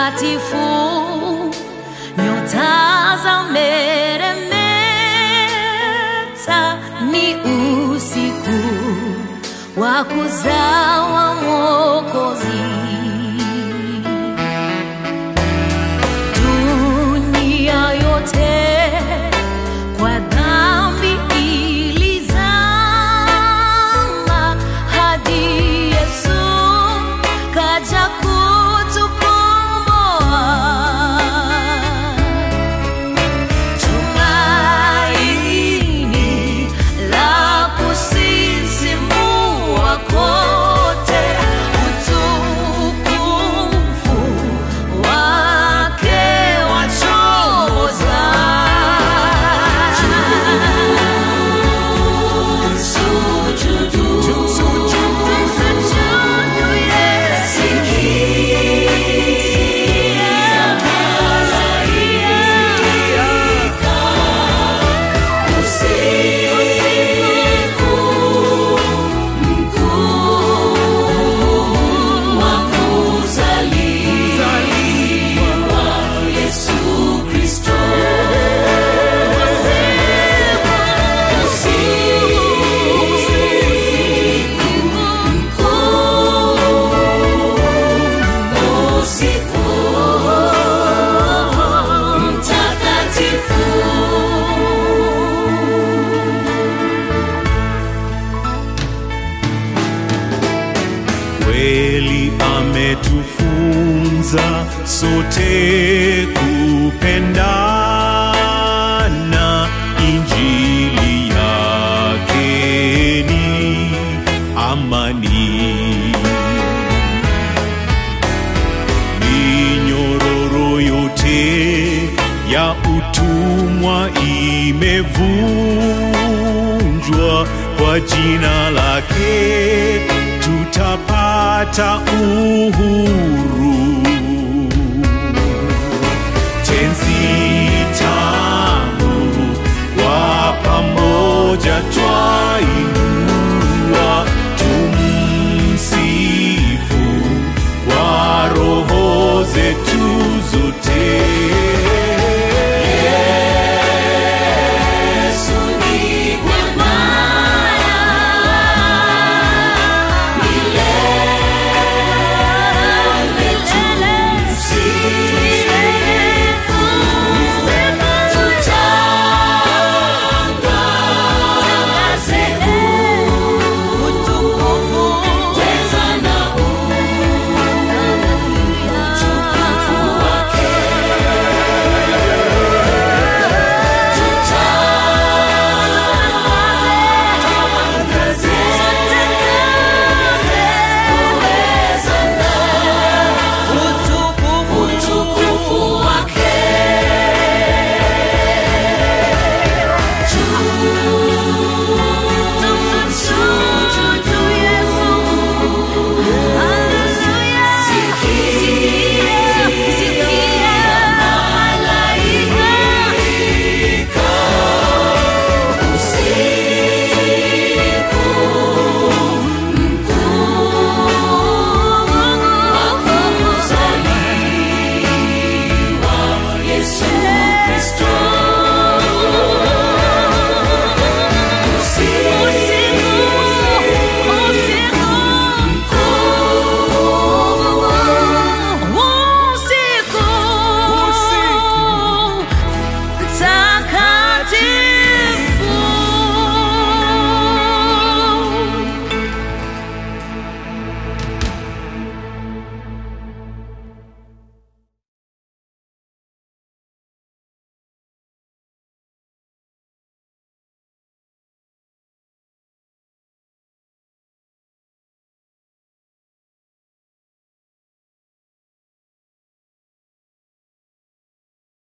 mtakatifu, nyota za meremeta, ni usiku wa kuzawa Mwokozi. Dunia yote kwa dhambi ilizama, hadi Yesu kaja kutukomboa. Tumaini la kusisimua kote, utukufu wake wachoza. Tumsujudu, tumsujudu Yesu. Sikia malaika usiku mkuu wa kuzaliwa Yesu Kristo. Usiku mtakatifu kweli ametufunza sote kupendana injili yake ni amani minyororo yote ya utumwa imevunjwa kwa jina lake tutapata uhuru tenzi tamu kwa pamoja twainua tumsifu kwa roho zetu zote